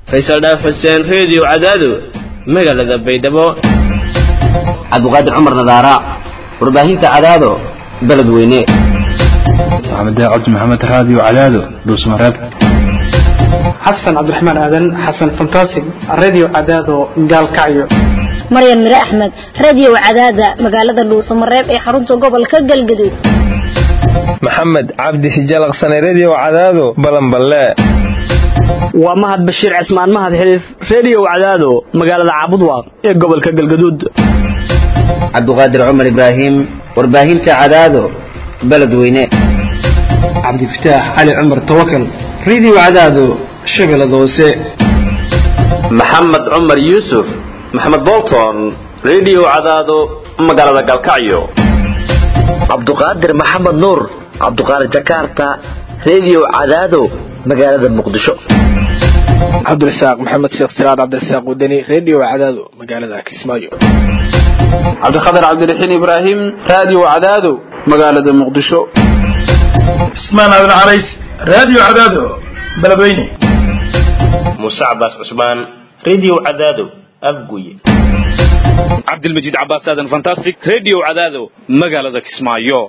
faysal dhaaf xuseen reediyo cadaado magaalada baydhabo cabdiqaadir cumar nadaara warbaahinta cadaado beledweyne maxamed cabdi maxamed raadiyo cadaado dhuusmareeb xasan cabdiraxmaan aadan xasan fantasig radio cadaado gaalkacyo maryan mire axmed radio cadaada magaalada dhuusamareeb ee xarunta gobolka galgaduud maxamed cabdi hijalaqsane redio cadaado balanballe waa mahad bashiir cismaan mahad xiliif redio cadaado magaalada caabudwaaq ee gobolka galgaduud cabdiqaadir cumar ibraahim warbaahinta cadaado beledweyne cabdifataax cali cumar tawakal radio cadaado shabeellada hoose maxamed cumar yuusuf maxamed bolton redio cadaado magaalada galkacyo cabduqaadir maxamed nuur cabduqaadir jakarta redio cadaado magaalada muqdisho cabdirasaaq maxamed sheekh siraad cabdirasaaq wadani redio cadaado magaalada kismaayo cabdikhatar cabdiraxiin ibraahim radio cadaado magaalada muqdisho cismaan aadan carays radio cadaado beledweyne muuse cabaas cusmaan redio cadaado afguye cabdilmajiid cabaas aadan fantastic redio cadaado magaalada kismaayo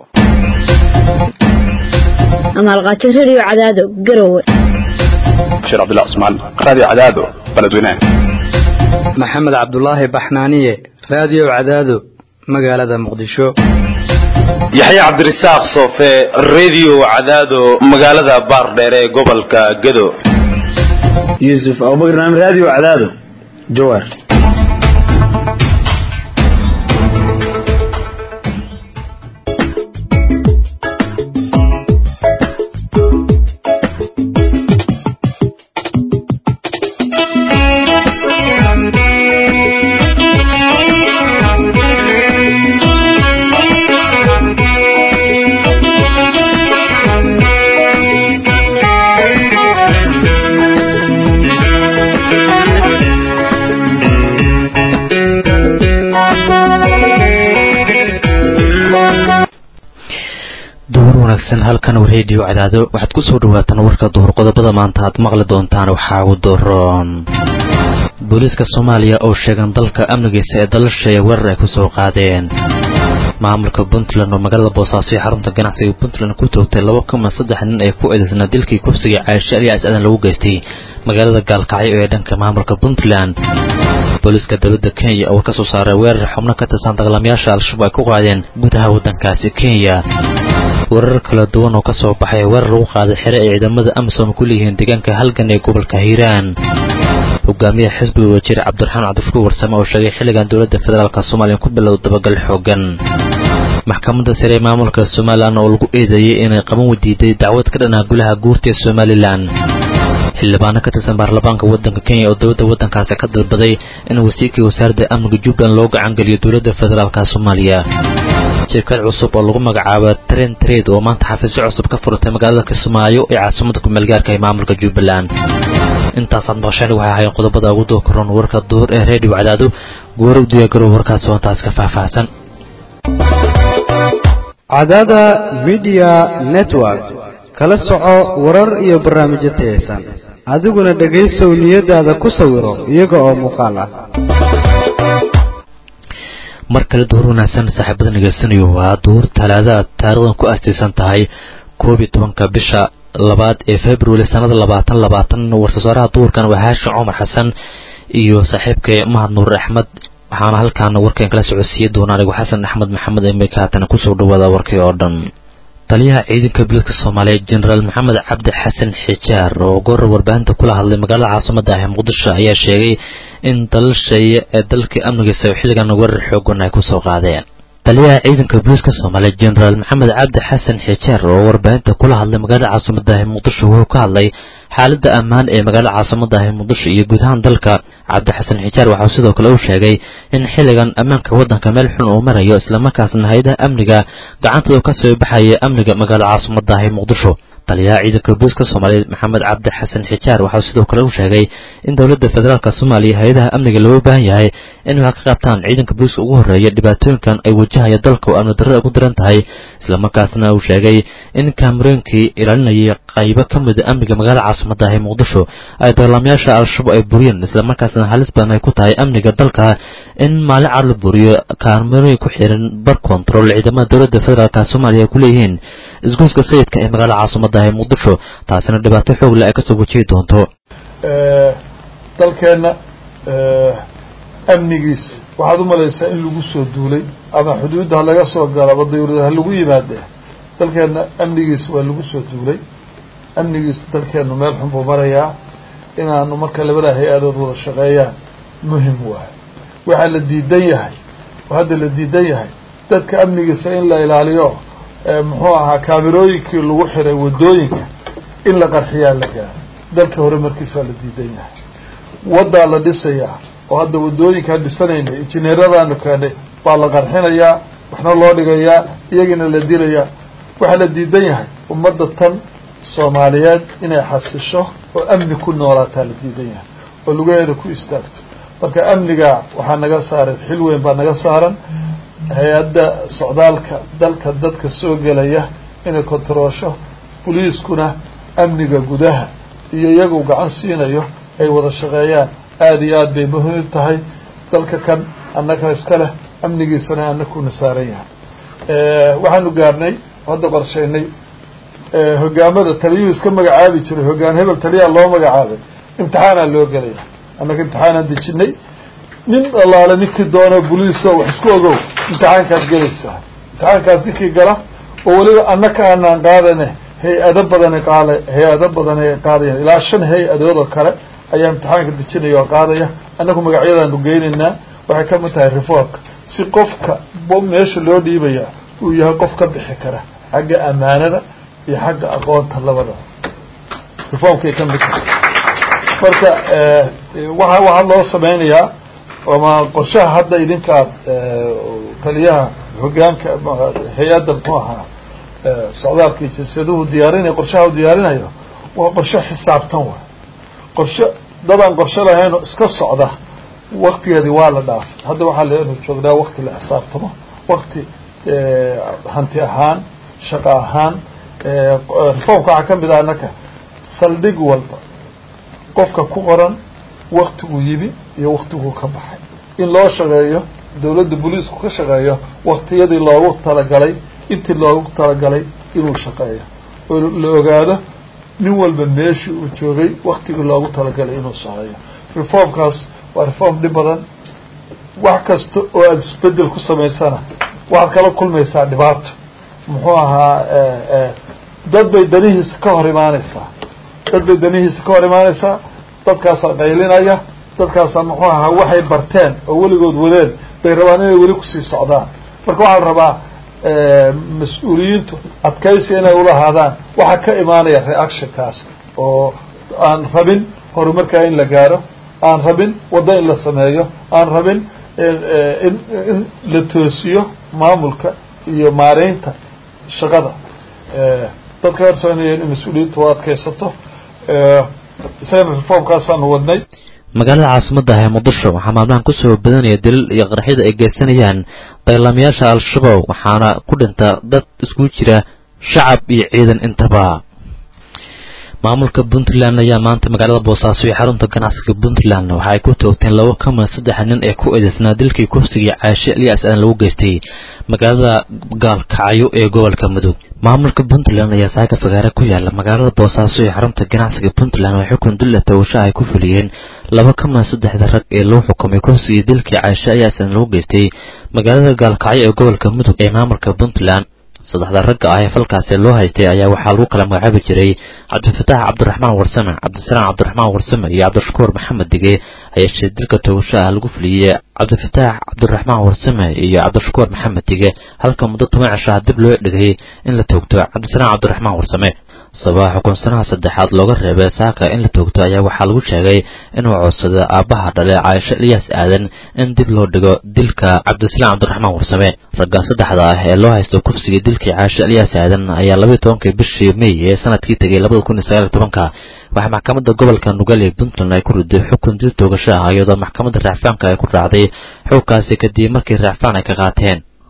amaalqaajo redio cadaado garowe bashiir cabdullah cusmaan radio cadaado beledweyne maxamed cabdulaahi baxnaaniye radio cadaado magaalada muqdisho yaxya cabdirasaaq soofe redio cadaado magaalada baardheer ee gobolka gado yuusuf abubakar naam radio cadaado jawaar halkan redio cadaado waxaad ku soo dhawaataan warka duhur qodobada maanta aad maqli doontaan waxaa ugu daroon booliiska soomaaliya oo sheegan dalka amnigiisa ee dalasheeya weerar ay ku soo qaadeen maamulka puntland oo magaalada boosaaso ee xarunta ganacsiga puntland ku toogtay laba kuma saddex nin ee ku eedaysnaa dilkii kufsiga caashe aliyaas aadan lagu geystay magaalada gaalkacyo ee dhanka maamulka puntland booliiska dowladda kenya oo ka soo saaray weerar xubno ka tirsan dagaalamayaasha al-shabaab ay ku qaadeen gudaha waddankaasi kenya weerar kala duwan oo ka soo baxay weerar lagu qaaday xere ay ciidamada amisom ku leeyihiin deegaanka halgan ee gobolka hiiraan hogaamiyaha xisbiga wasiir cabdiraxmaan cabdishukuur warsame oo sheegay xilligan dowladda federaalk soomaaliya ku bilow dabagal xoogan maxkamadda sare ee maamulka somalilan oo lagu eedeeyey inay qaban wadiiday dacwad ka dhanaa gulaha guurta ee somalilan xildhibaano ka tirsan baarlamaanka waddanka kenya oo dowladda waddankaasi ka dalbaday in wasiirkii wasaaradda amniga jubbaland loo gacangeliyo dowladda federaalk soomaaliya shirkad cusub oo lagu magacaabo tren trade oo maanta xafiisyo cusub ka furtay magaalada kismaayo ee caasimada kumeelgaarka ee maamulka jubbaland intaasaad maqasheen waxay ahayn qodobada ugu doo koron warka duur ee redio cadaado goora u diyaagarow warkaas hoontaas ka faahfaahsan cadaada midiya network kala soco warar iyo barnaamijyo tayaysan adiguna dhegaysow niyadaada ku sawiro iyaga oo muuqaal ah mar kale duhur wanaagsan saaxiibada nagaysanayo waa duhur talaadaad taarikhdan ku aastaysan tahay koob iyo tobanka bisha labaad ee february sanada labaatan labaatan war-soosaaraha duhurkan waa haashin cumar xasan iyo saaxiibkay mahad nuur axmed waxaana halkaan warkan kala socodsiiya doona anigu xasan axmed maxamed emeka haatana kusoo dhawaada warkii oo dhan taliyaha ciidanka booliiska soomaaliyeed jenaraal maxamed cabdi xasan xijaar oo goor warbaahinta kula hadlay magaalada caasimada ah ee muqdisho ayaa sheegay in dalal sheeye ee dalkii amnigiisa xilligan weerar xoogan ay kusoo qaadeen taliyaha ciidanka booliiska soomaaliyeed jenaraal maxamed cabdi xasan xijaar oo warbaahinta kula hadlay magaalada caasimada ah ee muqdisho wuxuu ka hadlay xaaladda ammaan ee magaalada caasimada ah ee muqdisho iyo guud ahaan dalka cabdi xasan xijaar waxau sidoo kale uu sheegay in xilligan ammaanka waddanka meel xun uu marayo islamarkaasna hay-adaha amniga gacantooda ka soo baxaya amniga magaalada caasimada ah ee muqdisho taliyaha ciidanka booliiska soomaaliyeed maxamed cabdi xasan xijaar waxau sidoo kale uu sheegay in dowladda federaalk soomaaliya hay-adaha amniga looga baahan yahay in wax ka qabtaan ciidanka booliiska ugu horreeya dhibaatooyinkan ay wajahaya dalka oo amni darrada ugu daran tahay islamarkaasna uu sheegay in kaamarooyinkii ilaalinayay qaybo ka mida amniga magaalada caasimada ah ee muqdisho ay dagaalamayaasha al-shabaab ay buriyeen islamarkaasna halis badan ay ku tahay amniga dalka in maalin cad la buriyo kaamarooyin ku xiran bar control ciidamada dowladda federaalka soomaaliya ay ku leeyihiin isgoyska sayidka ee magaalada caasimada ah ee muqdisho taasina dhibaato xoog leh ay kasoo wajihi doonto dalkeenna amnigiis waxaad u malaysaa in lagu soo duulay ama xuduudda ha laga soo galo ama dawlada ha lagu yimaade dalkeenna amnigiis waa lagu soo duulay amnigiis dalkeennu meel xun buu marayaa inaanu marka labada hay-adood wada shaqeeyaan muhim waayo waxaa la diidan yahay oo hadda la diidan yahay dadka amnigiisa in la ilaaliyo muxuu ahaa kaamirooyinkii lagu xiray wadooyinka in la qarxiyaa la gaaro dalka hore markiisaa la diidan yahay waddaa la dhisayaa oo hadda wadooyinkaan dhisanayna injineeradaanu keenay baa la qarxinayaa waxna loo dhigayaa iyagina la dilayaa waxaa la diidan yahay ummadda tan soomaaliyeed inay xasisho oo amni ku noolaataa la diidan yahay oo lugaheeda ku istaagto marka amniga waxaa naga saaran xil weyn baa naga saaran hay-adda socdaalka dalka dadka soo gelaya inay kontaroosho boliiskuna amniga gudaha iyo iyagu gacan siinayo ay wada shaqeeyaan aada iyo aad bay muhiim tahay dalka kan annaka iska leh amnigiisana annakuna saaran yahay waxaanu gaarnay hadda qorshaynay hogaamada taliyuhu iska magacaabi jiray hogaan hebel taliyaa loo magacaabay imtixaanaa loo gelaya annaka imtixaanaan dejinay nin allaale ninkii doono boliiso wax isku ogow imtixaankaad gelaysaa imtixaankaas ninkii gala oo weliba annaka aanaan qaadane hay-ado badana qaada hay-ado badanay qaadayan ilaa shan hay-adood oo kale ayaa imtixaanka dejinaya oo qaadaya annagu magacyadaanu geynaynaa waxay ka mid tahay reformka si qofka meesha loo dhiibaya uu yahay qof ka bixi kara xagga amaanada iyo xagga aqoonta labadaba reformkay ka mid tahay marka waa waxaa loo sameynayaa ama qorshaha hadda idinkaad taliyaha hogaanka hay-adda muxuu ahaa socdaalka iyo jinsiyaduhu diyaarinaya qorshaha u diyaarinayo waa qorshe xisaabtan waay qorshe dadaan qorshe lahayn oo iska socda waktigeedii waa la dhaafay hadda waxaa leenu joognaa wakti la xisaabtamo wakti hanti ahaan shaqo ahaan reformka waxaa ka mid ah annaka saldhig walba qofka ku qoran waktiguu yimi iyo waktiguu ka baxay in loo shaqeeyo dawladda booliisku ka shaqeeyo waktiyadii loogu talagalay intii loogu talagalay inuu shaqeeyo oo la ogaado nin walba meeshii uu joogay waktigii loogu talagalay inuu shaqeeyo reformkaas waa reform dhib badan wax kasta oo aada isbedel ku samaysana waxaad kala kulmaysaa dhibaato muxuu ahaa dad bay danihiisa ka hor imaaneysaa dad bay danihiisa ka hor imaaneysaa dadkaasaa qaylinaya dadkaasaa muxuu ahaa waxay barteen oo weligood wadeen bay rabaan inay weli kusii socdaan marka waxaa la rabaa mas-uuliyiintu adkaysi inay ulahaadaan waxaa ka imaanaya reactionkaas oo aan rabin horumarkaa in la gaaro aan rabin waddo in la sameeyo aan rabin in in la toosiyo maamulka iyo maareynta shaqada dadka horsoonaya in mas-uuliyiintu u adkaysato isagana reformkaasaanu wadnay magaalada caasimadda ah ee muqdisho waxaa maalmahan kusoo badanaya daliil iyo qaraxyada ay geysanayaan dagaalamayaasha al-shabaab waxaana ku dhinta dad iskugu jira shacab iyo ciidan intaba maamulka puntland ayaa maanta magaalada boosaaso iyo xarunta ganacsiga puntland waxa ay ku toogteen labo ka mida saddex nin ee ku eedeysnaa dilkii kufsigii caashe elias aan lagu geystay magaalada gaalkacyo ee gobolka mudug maamulka puntland ayaa saaka fagaare ku yaala magaalada boosaaso iyo xarunta ganacsiga puntland oo xukun dilla tawasha ay ku fuliyeen laba ka mida saddexda rag ee lagu xukumay kufsigii dilkii caashe elias aan lagu geystay magaalada gaalkacyo ee gobolka mudug ee maamulka puntland saddexda ragga ah ee falkaasi loo haystay ayaa waxaa lagu kala magacaabi jiray cabdifatax cabdiraxmaan warsame cabdisalaam cabdiraxmaan warsame iyo cabdishakuur maxamed dige hayeeshee dilka toogasho ah lagu fuliyey cabdifatax cabdiraxmaan warsame iyo cabdishakuur maxamed dige halka muddo toban cisho ah dib loo dhigay in la toogto cabdisalaam cabdiraxmaan warsame sabaa xukunsanaha saddexaad looga reebay saaka in la toogto ayaa waxaa lagu sheegay inuu codsada aabbaha dhale caaisho eliyaas aadan in dib loo dhigo dilka cabdisalaam cabdiraxmaan warsame ragga saddexda ah ee loo haysto kursigii dilkii caaisho eliyaas aadan ayaa labaiy tobankii bishii may ee sanadkii tegay labada kun iyo sagaal iyo tobanka waxaa maxkamadda gobolka nugaal ee puntland ay ku riday xukun dil toogasho ah iyadoo maxkamadda raacfaanka ay ku raacday xukunkaasi kadib markii raacfaan ay ka qaateen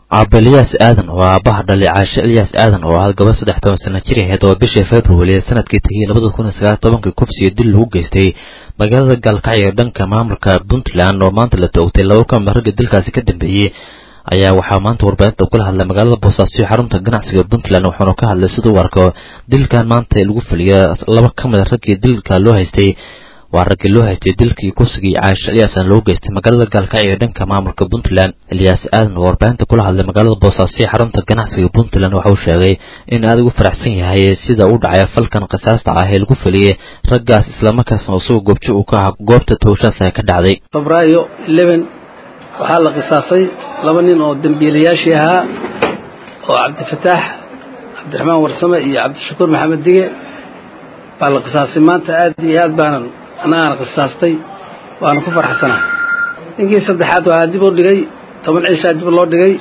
aaba elyaas aadan oo aabaha dhalay caashe elyaas aadan oo ahaa gabadh saddex toban sana jir ahayd oo bishii february ee sanadkii tegay labada kun iyo sagaal tobankii kufsiyo dil lagu geystay magaalada gaalkacyo ee dhanka maamulka puntland oo maanta la toogtay laba kamid ragga dilkaasi ka dambeeyey ayaa waxaa maanta warbaahinta kula hadlay magaalada boosaaso xarunta ganacsiga puntland wuxuuna ka hadlay siduu u arko dilkan maanta lagu fuliya laba ka mid a raggii dilka loo haystay waa raggii loo haystay dilkii kufsigii caashe elyaasna loo geystay magaalada gaalkacyo ee dhanka maamulka puntland elyaas aadan oo warbaahinta kula hadlay magaalada boosaaso xarunta ganacsiga puntland waxa uu sheegay in aad ugu faraxsan yahay sida u dhacay falkan qisaasta ah ee lagu fuliyey raggaas islamarkaasna isagoo goobjo uu ka ahaa goobta towshaas ay ka dhacday febraayo eleven waxaa la qisaasay laba nin oo dembiilayaashii ahaa oo cabdifataax cabdiraxmaan warsame iyo cabdishakuur maxamed dige baa la qisaasay maanta aad iyo aad baanan annagaana qisaastay waana ku farxsanaa ninkii saddexaad waxaa dib u dhigay toban ciishaa dib loo dhigay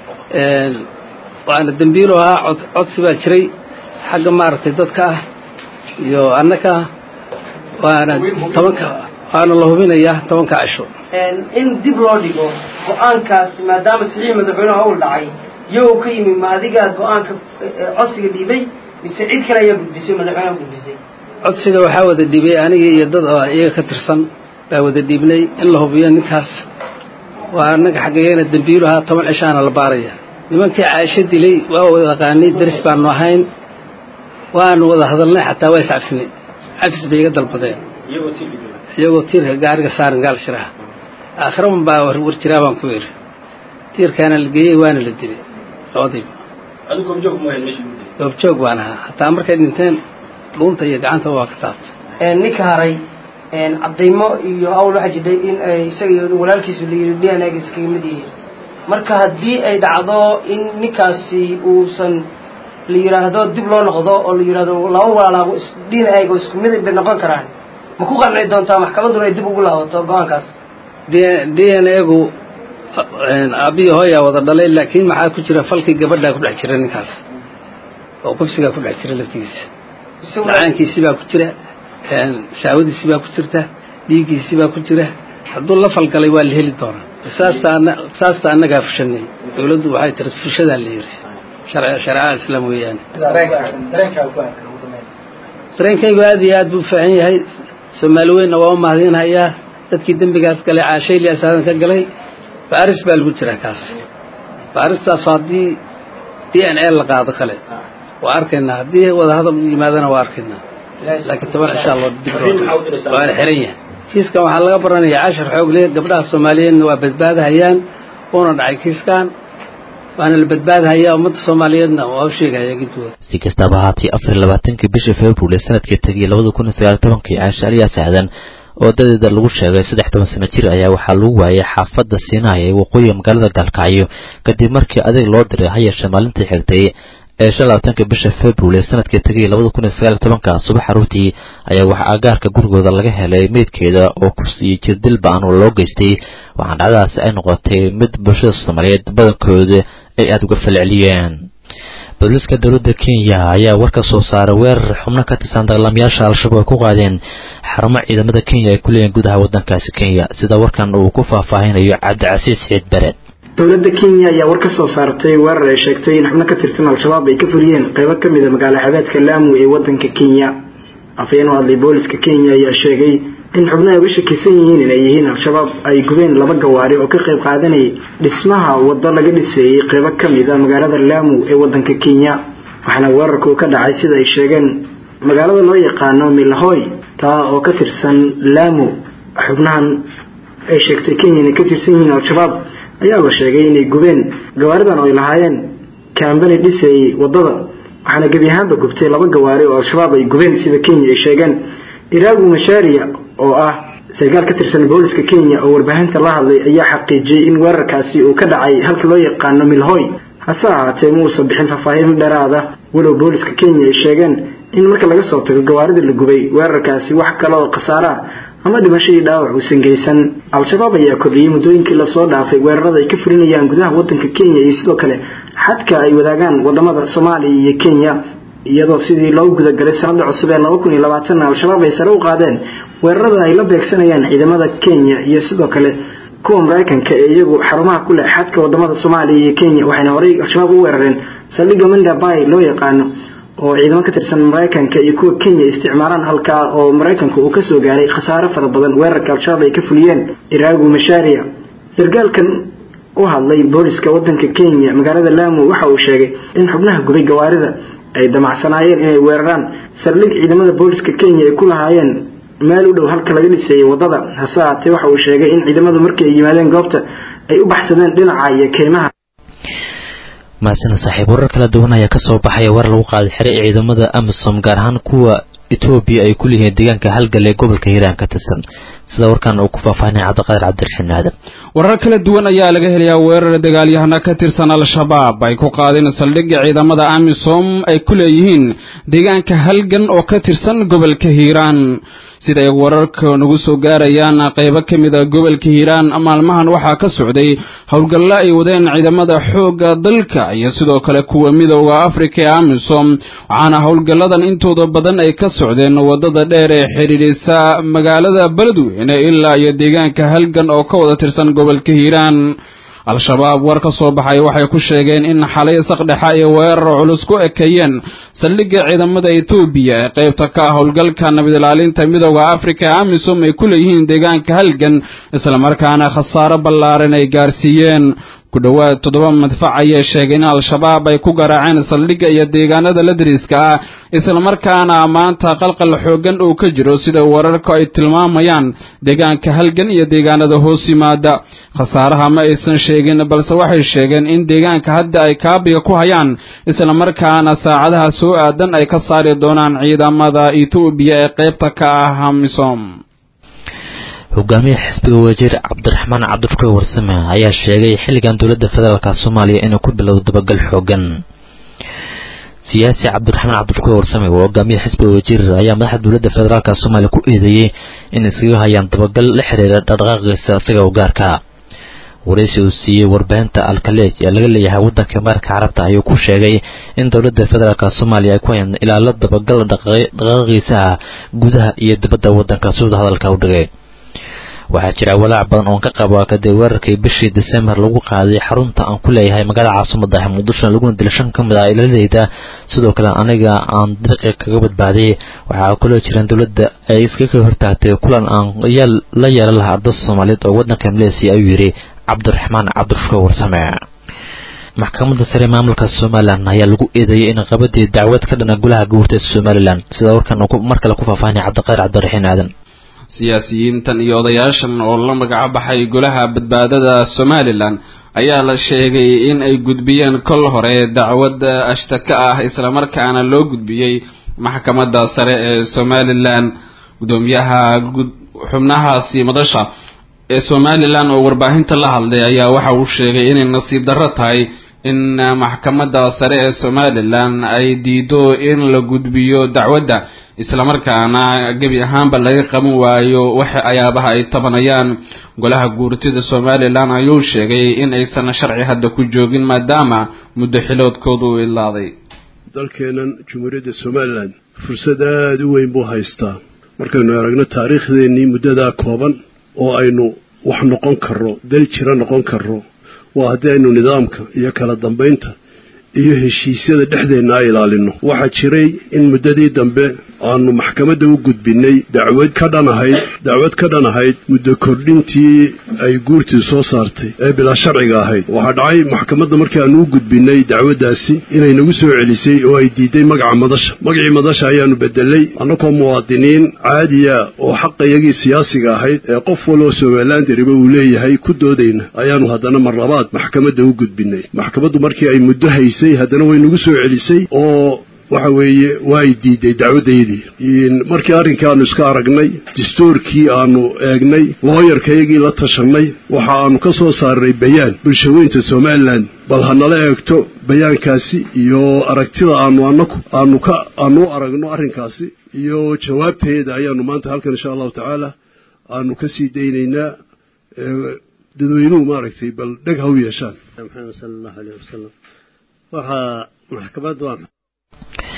waana dembiilu ahaa codsi baa jiray xagga maaragtay dadka ah iyo annaka waana tobanka waana la hubinayaa tobanka cisho in dib loo dhigo go-aankaas maadaama saxiix madaxweyneha ul dhacay iyagoo ka yimi ma adigaa go-aanka codsiga dhiibay mise cid kale ayaa gudbisay madaxweyneha gudbisay codsiga waxaa wada dhiibay anigii iyo dad oo iyaga ka tirsan baa wada dhiibnay in la hubiyo ninkaas waa annaga xaggayana dembiilu ahaa toban cishaana la baaraya nimankii caasho dilay waa wada aqaanay daris baanu ahayn waanu wada hadalnay xataa waa iscafinay cafis bay iga dalbadeen iyagoo tiirka gaariga saaran gaal shiraha aakhiraban baa war jiraa baan ku yidhi tiirkaana la geeyey waana la dilay labadiiba goobjoog baan ahaa hataa markay dhinteen dhuunta iyo gacanta waa ka taabtay ninka haray cadaymo iyo awl waxaa jidhay in ay isaga iyo walaalkiisu la yidhi d n a ga iskaga mid yihiin marka haddii ay dhacdo in ninkaasi uusan la yidhaahdo dib loo noqdo oo la yidhaahdo laba walaalaabo d n a ga isku mid bay noqon karaan ma ku qanci doontaa maxkamadduna ay dib ugu laabato go-aankaas d n a gu aabbihi hooyaa wada dhalay laakiin maxaa ku jira falkii gabadhaa ku dhex jira ninkaas oo kufsigaa ku dhex jira laftigiisa macaankiisi baa ku jira shahwadiisi baa ku jirta dhiiggiisi baa ku jira hadduu la falgalay waa la heli doonaa qisaasta annagaa fushanay dowladdu waxay tiri fushadaa la yiri shareecada islaam weeyaane dareenkaygu aad iyo aad buu fiican yahay soomaali weynna waa u mahadinhayaa dadkii dembigaas galay caashaylias aadan ka galay baaris baa lagu jiraa kaas baaristaas haddii d n a la qaado kale waa arkaynaa haddii wadahadal u yimaadana waa arkaynaa laakiin toban cishaa loo dib waana xiran yahay kiiskan waxaa laga baranaya cashar xoogle gabdhaha soomaaliyeedna waa badbaadahayaan uuna dhacay kiiskan waana la badbaadahayaa ummadda soomaaliyeedna waa u sheegahaya gidwooda si kastaba ahaatee afar iyo labaatankii bishii february sanadkii tegay labada kun iyo sagaal tobankii caashe aliyaas aadan oo dadeeda lagu sheegay saddex toban sano jir ayaa waxaa lagu waayay xaafadda siinaaya ee waqooyiga magaalada gaalkacyo kadib markii adeeg loo diray ha yeeshee maalintii xigtay ee shan labaatanka bisha february sanadkii tegay labada kun iyo sagaal tobanka subax aruurtii ayaa waxaa agaarka gurigooda laga helay meydkeeda oo kufsiyo jirdil ba-an oo loo geystay waxaana dhacdadaasi ay noqotay mid bulshada soomaaliyeed badankooda ay aada uga falceliyeen booliiska dowladda kenya ayaa war ka soo saaray weerar xubno ka tirsan dagaalamayaasha al-shabaab ay ku qaadeen xarumo ciidamada kenya ay ku leeyihin gudaha waddankaasi kenya sida warkan uu ku faahfaahinayo cabdicasiis ciid bareed dowladda kenya ayaa war ka soo saartay weerar ay sheegtay in xubno ka tirsan al-shabaab ay ka fuliyeen qaybo ka mid a magaalo xabeedka laamu ee waddanka kenya afhayeen u hadlay booliska kenya ayaa sheegay in xubno ay uga shakisan yihiin inay yihiin al-shabaab ay gubeen laba gawaari oo ka qayb qaadanayay dhismaha waddo laga dhiseeyey qaybo ka mid a magaalada laamu ee waddanka kenya waxaana weerarku ka dhacay sida ay sheegeen magaalada loo yaqaano milahoy taa oo ka tirsan laamu xubnahan ay sheegtay kenya inay ka tirsan yihiin al-shabaab ayaa la sheegay inay gubeen gawaaridan oo ay lahaayeen kambani dhiseeyey waddada waxaana gebi ahaanba gubtay laba gawaari oo al-shabaab ay gubeen sida kenya ay sheegeen iraagu mashaariya oo ah sarkaal ka tirsan booliska kenya oo warbaahinta la hadlay ayaa xaqiijiyey in weerarkaasi uu ka dhacay halka loo yaqaano milhoy hase ahaatee ma uusan bixin faahfaahin dheeraada walow booliska kenya ay sheegeen in marka laga soo tago gawaarida la gubay weerarkaasi wax kale oo khasaare ah ama dhimashadii dhaawac uusan geysan al-shabaab ayaa kordhiyey muddooyinkii lasoo dhaafay weerarada ay ka fulinayaan gudaha waddanka kenya iyo sidoo kale xadka ay wadaagaan wadamada soomaaliya iyo kenya iyadoo sidii loo gudagalay sanada cusub ee laba kun iyo labaatanna al-shabaab ay sare u qaadeen weerarada ay la beegsanayaan ciidamada kenya iyo sidoo kale kuwa maraykanka ee iyagu xarumaha ku leh xadka wadamada soomaaliya iyo kenya waxayna horey al-shabaab u weerareen saldhigga manda bay loo yaqaano oo ciidamo ka tirsan maraykanka iyo kuwa kenya isticmaalaan halkaa oo maraykanku uu kasoo gaaray khasaare fara badan weerarka al-shabaab ay ka fuliyeen iraagu mashaariya sargaalkan u hadlay booliska wadanka kenya magaalada lamu waxa uu sheegay in xubnaha gubay gawaarida ay damacsanaayeen inay weeraraan saldhig ciidamada booliska kenya ay ku lahaayeen meel u dhow halka laga dhiseeyay wadada hase haatee waxa uu sheegay in ciidamadu markii ay yimaadeen goobta ay u baxsadeen dhinaca iyo keymaha mahadsaned saaxiib warar kala duwan ayaa kasoo baxaya war lagu qaaday xere ee ciidamada amisom gaar ahaan kuwa etoobiya ay ku leeyihiin deegaanka halgal ee gobolka hiiraan ka tirsan sida warkan uu ku faahfaahinaya cabdiqaadir cabdiraxiin aadan warar kala duwan ayaa laga helayaa weerar dagaalyahana ka tirsan al-shabaab ay ku qaadeen saldhigga ciidamada amisom ay ku leeyihiin deegaanka halgan oo ka tirsan gobolka hiiraan sida ay wararka nagu soo gaarayaan qaybo ka mid a gobolka hiiraan maalmahan waxaa ka socday howlgallo ay wadeen ciidamada xoogga dalka iyo sidoo kale kuwa midooda afrika ee amisom waxaana howlgalladan intooda badan ay ka socdeen wadada dheer ee xidhiidhisa magaalada beledweyne ilaa iyo deegaanka halgan oo ka wada tirsan gobolka hiiraan al-shabaab war ka soo baxay waxay ku sheegeen in xalay saqdhexa ay weerar culus ku ekeeyeen saldhigga ciidamada etoobiya ee qaybta ka ah howlgalka nabad ilaalinta midooda afrika ee amisom ay ku leeyihiin deegaanka halgan islamarkaana khasaaro ballaaran ay gaarsiiyeen ku dhowaad toddoba madfac ayay sheegeen in al-shabaab ay ku garaaceen saldhigga iyo deegaanada la dariiska ah islamarkaana maanta qalqal xoogan uu ka jiro sida wararku ay tilmaamayaan deegaanka halgan iyo deegaanada hoos yimaada khasaaraha ma aysan sheegin balse waxay sheegeen in deegaanka hadda ay kaabiga ku hayaan islamarkaana saacadaha soo aadan ay ka saari doonaan ciidamada etoobiya ee qaybta ka ah amisom hogaamiyaha xisbiga wajiir cabdiraxmaan cabdishukuur warsame ayaa sheegay xilligan dowladda federaalk soomaaliya inuu ku bilowdo dabagal xoogan siyaasi cabdiraxmaan cabdishukuur warsame oo hogaamiyaha xisbiga wajiir ayaa madaxda dowladda federaalk soomaaliya ku eedeeyey in iskaga hayaan dabagal la xiriira dhaqdhaqaaqiisa isaga u gaarka waraysi uu siiyey warbaahinta alkaleej ee laga leeyahay waddanka imaarka carabta ayuu ku sheegay in dowladda federaalk soomaaliya ay ku hayaan ilaalo dabagal dhaqdhaqaaqiisa ah gudaha iyo dibadda waddanka sida hadalka u dhigay waxaa jira walaac badan oon ka qaba kadib weerarkii bishii disembar lagu qaaday xarunta aan ku leeyahay magaalada caasimada ah muqdisho laguna dila shan ka mid ah ilaaladeyda sidoo kale aniga aan dariiqi kaga badbaadiyay waxaa kaloo jiraan dowladda ay iskaga hortaagtay kulan aan la yeelan lahaa ardada soomaaliyeed oo waddanka maleesiya ayuu yidhi cabdiraxmaan cabdishukuur warsame maxkamadda sare maamulka somalilan ayaa lagu eedeeyey in qabadii dacwad ka dhana golaha guurta somalilan sida warkan mar kale ku faahfaahinaya cabdiqaadir cabdiraxiin aadan siyaasiyiintan iyo odayaashan oo la magaca baxay golaha badbaadada somalilan ayaa la sheegay in ay gudbiyeen kol hore dacwad ashtaka ah islamarkaana loo gudbiyey maxkamadda sare ee somalilan gudoomiyaha xubnahaasi madasha ee somalilan oo warbaahinta la hadlay ayaa waxa uu sheegay inay nasiib darro tahay in maxkamadda sare ee somalilan ay diido in la gudbiyo dacwadda islamarkaana gebi ahaanba laga qaban waayo waxa ayaabaha ay tabanayaan golaha guurtida somalilan ayuu sheegay in aysan sharci hadda ku joogin maadaama muddo xiloodkoodu u ilaaday dalkeennan jumhuuriyadda somalilan fursad aada u weyn buu haystaa markaynu aragno taariikhdeenii muddadaa kooban oo aynu wax noqon karro dal jiro noqon karro waa haddii aynu nidaamka iyo kala dambaynta iyo heshiisyada dhexdeenna ilaalino waxaa jiray in muddadii dambe aanu maxkamadda u gudbinay dacwad ka dhan ahayd dacwad ka dhan ahayd muddo kordhintii ay guurtii soo saartay ee bilaa sharciga ahayd waxaa dhacay maxkamadda markii aanu u gudbinay dacwaddaasi inay nagu soo celisay oo ay diiday magaca madasha magacii madasha ayaanu bedelay annagoo muwaadiniin caadiya oo xaqayagii siyaasiga ahayd ee qof waloo somalilan dariba uu leeyahay ku doodayna ayaanu haddana mar labaad maxkamadda u gudbinay maxkamaddu markii ay muddo haysay haddana way nagu soo celisay oo waxa weeye waa ay diiday dacwaddaydii markii arrinkai aanu iska aragnay dastuurkii aanu eegnay looyarkayagii la tashanay waxa aanu ka soo saaray bayaan bulshaweynta somalilan bal ha nala eegto bayaankaasi iyo aragtida aanu anaku aanu ka aanu u aragno arrinkaasi iyo jawaabteeda ayaanu maanta halkan insha allahu tacaala aanu ka sii daynaynaa dadweynuhu maaragtay bal dheg ha u yeeshaan maxamed sala allahu aleyh wasalam waxaa maxkamad waa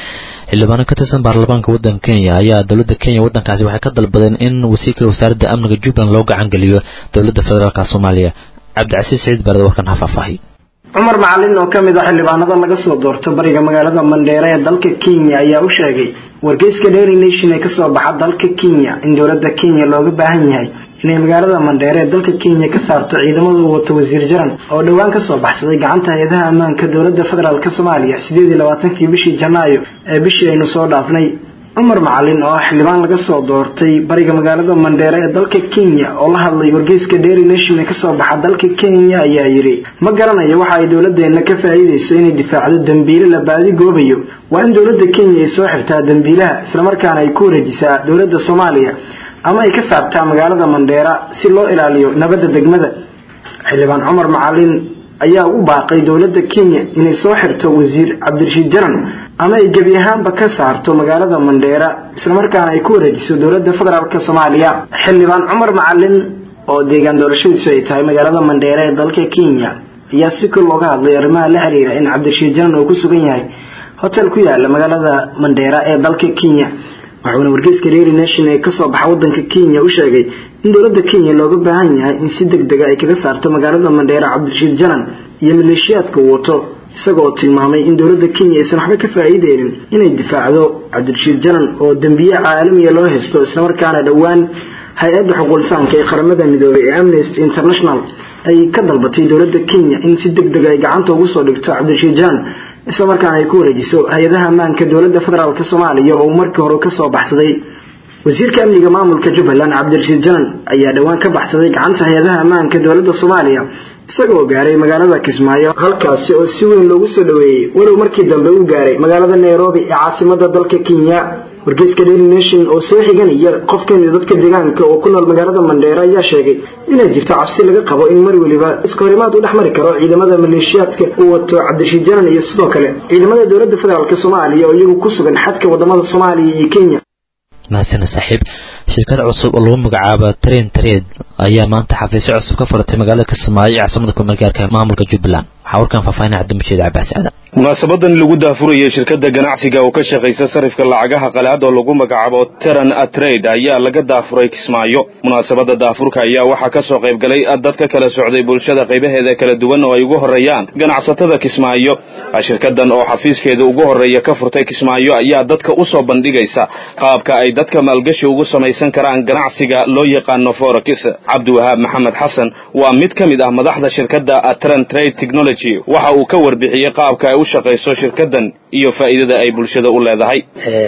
xildhibaano ka tirsan baarlamaanka waddanka kenya ayaa dowladda kenya waddankaasi waxay ka dalbadeen in wasiirka wasaaradda amniga jubbaland loo gacan geliyo dowladda federaalka soomaaliya cabdicasiis siciid baarada warkan ha faahfaahiy cumar macalin oo ka mid ah xildhibaanada laga soo doorto bariga magaalada mandheere ee dalka kenya ayaa u sheegay wargeyska dairy nation ee kasoo baxa dalka kenya in dowladda kenya looga baahan yahay inay magaalada mandheere ee dalka kenya ka saarto ciidamada uu wato wasiir jaran oo dhowaan kasoo baxsaday gacanta hay-adaha ammaanka dowladda federaalk soomaaliya sideed iyo labaatankii bishii janaayo ee bishii aynu soo dhaafnay cumar macalin oo ah xildhibaan laga soo doortay bariga magaalada mandheere ee dalka kenya oo la hadlay wargeyska dairy nation ee kasoo baxa dalka kenya ayaa yidhi ma garanayo waxa ay dowladeena ka faa'iideyso inay difaacdo dambiile la baadi goobayo waa in dowladda kenya ay soo xirtaa dambiilaha islamarkaana ay ku wareejisaa dowladda soomaaliya ama ay ka saartaa magaalada mandheera si loo ilaaliyo nabadda degmada xildhibaan cumar macalin ayaa u baaqay dowladda kenya inay soo xirto wasiir cabdirashiid jaran ama ay gebi ahaanba ka saarto magaalada mandheera islamarkaana ay ku wareejiso dowladda federaalk soomaaliya xildhibaan cumar macalin oo deegaan doorashadiisu ay tahay magaalada mandheera ee dalka kenya ayaa si kor looga hadlay arrimaha la xiriira in cabdirashiid jaran uu ku sugan yahay hotel ku yaala magaalada mandheera ee dalka kenya waxuuna wargeyska dairy nation ee kasoo baxa wadanka kenya u sheegay in dowladda kenya looga baahan yahay in si deg dega ay kaga saarto magaalada mandheera cabdirashiid jaran iyo maleeshiyaadka uu wato isaga oo tilmaamay in dowladda kenya aysan waxba ka faa'iideynin inay difaacdo cabdirashiid jaran oo dembiye caalamiya loo haysto islamarkaana dhowaan hay-adda xuquulisaanka ee qaramada midoobay ee amnesty international ay ka dalbatay dowladda kenya in si deg dega ay gacanta ugu soo dhigto cabdirashiid jaran islamarkaana ay ku wareejiso hay-adaha ammaanka dowladda federaalk soomaaliya oo markii hore kasoo baxsaday wasiirka amniga maamulka jubbaland cabdirashiid janan ayaa dhowaan ka baxsaday gacanta hay-adaha ammaanka dowladda soomaaliya isagoo gaaray magaalada kismaayo halkaasi oo si weyn loogu soo dhaweeyey walow markii dambe uu gaaray magaalada nairobi ee caasimada dalka kenya wargeyska daily nation oo soo xiganaya qof kamida dadka deegaanka oo ku nool magaalada mandheere ayaa sheegay inay jirto cabsi laga qabo in mar weliba iskahorimaad u dhex mari karo ciidamada maleeshiyaadka uu wato cabdirashiid janan iyo sidoo kale ciidamada dowladda federaalk soomaaliya oo iyagu ku sugan xadka wadamada soomaaliya iyo kenya mahadsana saaxiib shirkad cusub oo lagu magacaabo train trade ayaa maanta xafiisyo cusub ka furatay magaalada kismaayo ee caasimada kumeelgaarka maamulka jubbaland waxaa warkan faahfaahinaya cabdimashiid cabaas aadan munaasabadan lagu daafurayay shirkadda ganacsiga oo ka shaqaysa sarifka lacagaha qalaad oo lagu magacaabo teran atrade ayaa laga daafuray kismaayo munaasabadda daafurka ayaa waxaa ka soo qayb galay dad ka kala socday bulshada qaybaheeda kala duwan oo ay ugu horreeyaan ganacsatada kismaayo shirkadan oo xafiiskeeda ugu horreeya ka furtay kismaayo ayaa dadka u soo bandhigaysa qaabka ay dadka maalgashi ugu samaysan karaan ganacsiga loo yaqaano forex cabdiwahaab maxamed xasan waa mid ka mid ah madaxda shirkadda atran trade technology waxa uu ka warbixiyey qaabka ay u shaqayso shirkadan iyo faa'iidada ay bulshada u leedahay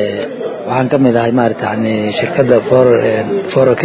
waxaan ka mid ahay maarata yani shirkadda forex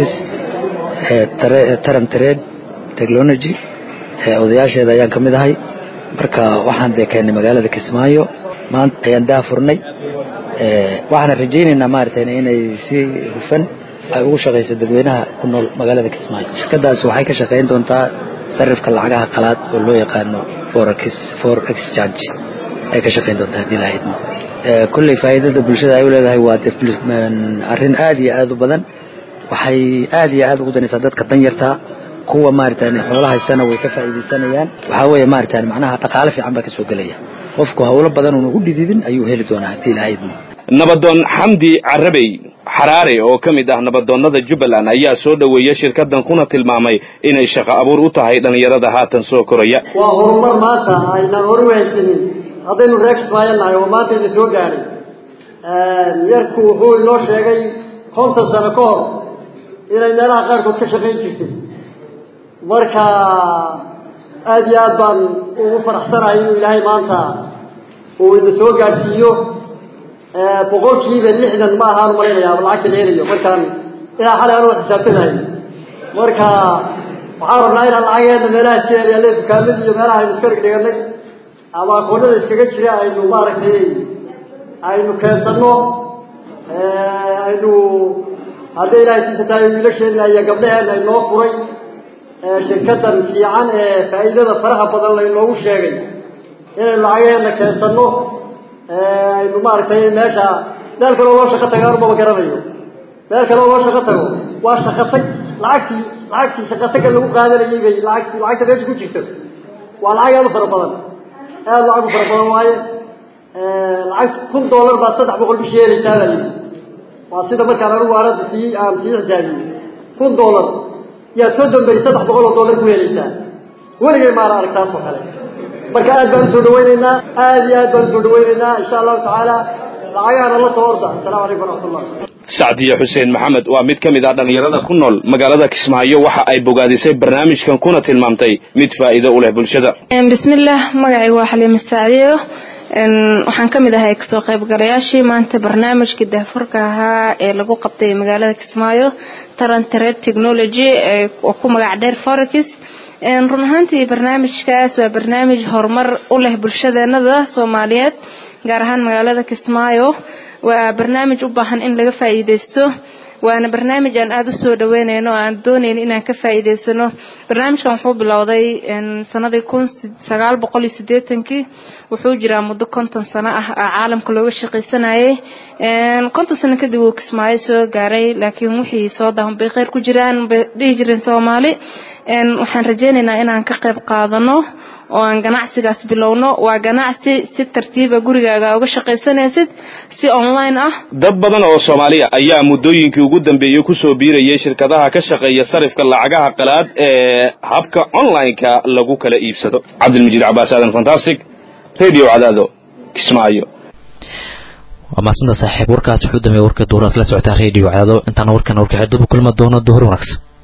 taran trade technology odayaasheeda ayaan ka mid ahay marka waxaan dee keennay magaalada kismaayo maanta ayaan daafurnay waxaana rajaynaynaa maarata inay si hufan ay ugu shaqayso dadweynaha ku nool magaalada kismaayo shirkadaas waxay ka shaqayn doontaa sarifka lacagaha qalaad oo loo yaqaano forex for exchange ay ka shaqayn doontaa haddii lahayd kulley faa'iidada bulshada ay u leedahay waa arrin aad iyo aad u badan waxay aad iyo aad ugu danaysaa dadka danyarta kuwa maarata xoolaha haystana way ka faa'iidaysanayaan waxaa weeye maarata macnaha dhaqaale fiican baa ka soo gelaya qofku hawlo badan uuna u dhididin ayuu heli doonaa haddii lahayd nabadoon xamdi carabey xaraare oo ka mid ah nabadoonnada jubbaland ayaa soo dhoweeyey shirkadan kuna tilmaamay inay shaqo abuur u tahay dhallinyarada haatan soo koraya waa horumar maanta aynaan hor u haysanin haddaynu reer kismaayonahay oo maanta idin soo gaadhay yarku wuxuu inoo sheegay konton sano ka hor inay meelaha qaarkood ka shaqayn jirtay marka aada iyo aad baan ugu faraxsanahay inuu ilaahay maanta uu ina soo gaadhsiiyo boqolkiiba lixdan ma ahaan malaynayaa lacagta la helayo markaan ilaa xalay anuu xisaabtanahay marka waxaan rabnaa inaan lacageena meelaha iska yaryaalle dukaamadii iyo meelaha aynu iska dhigdhiganay ama akoonada iskaga jira aynu maaragtay aynu keensanno aynu hadday ilaahay siisa tahay wiilasheena iyo gabdhaheena inoo furay shirkadan fiican ee faa'iidada faraha badan laynoogu sheegay inaynu lacageena keensanno aynu maaragtay meesha meel kaloo loo shaqo tago anumaba garanayo meel kaloo loo shaqo tago waa shaqatag lacagtii lacagtii shaqataga lagu qaadanayay bay lacagtii lacagta meesha ku jirto waa lacag aad u fara badan aad lacag u fara badan waaye lacag kun dollar baad saddex boqol bishii helaysaa baa yidhi waa sida markaan anigu aanada sii aan sii xisaabiyey kun dollar yaad soddon beri saddex boqol oo dollar ku helaysaa weligay maana arag taas oo kale marka aad baan usoo dhawaynaynaa aad iyo aad baan usoo dhawaynaynaa insha allahu tacaala lacagahana la soo orda assalaamu calaykum waraxmatullah sacdiye xuseen maxamed waa mid ka mid ah dhallinyarada ku nool magaalada kismaayo waxa ay bogaadisay barnaamijkan kuna tilmaamtay mid faa'iido u leh bulshada bismillaah magacayga waa xaliima sacdiyo waxaan ka mid ahay kasoo qaybgalayaashii maanta barnaamijkii daafurka ahaa ee lagu qabtay magaalada kismaayo tarant trade technology oo ku magac dheer forex run ahaantii barnaamijkaas waa barnaamij horumar u leh bulshadeenada soomaaliyeed gaar ahaan magaalada kismaayo waa barnaamij u baahan in laga faa'iideysto waana barnaamij aan aada u soo dhaweynayno oo aan doonayno inaan ka faa'iideysano barnaamijkan wuxuu bilowday sanadii kun sagaal boqol iyo siddeetankii wuxuu jiraa muddo konton sano ah oo caalamka looga shaqaysanayay konton sano kadib wuu kismaayo soo gaaray laakiin wixii soo daahan bay kheyr ku jiraan bay dhihi jireen soomaali waxaan rajeynaynaa inaan ka qayb qaadano oo aan ganacsigaas bilowno waa ganacsi si tartiiba gurigaaga uga shaqaysanaysid si online ah dad badan oo soomaaliya ayaa muddooyinkii ugu dambeeyey kusoo biirayay shirkadaha ka shaqeeya sarifka lacagaha qalaad ee habka online-ka lagu kala iibsado cabdilmajiid cabaas aadan fantastic radio cadaado kismaayo waa maasanta saaxiib warkaas wuxuu dambeeyey warka duuraad la socotaa radio cadaado intaana warkan warkaxeedubu kulma doono duhur wanaagsan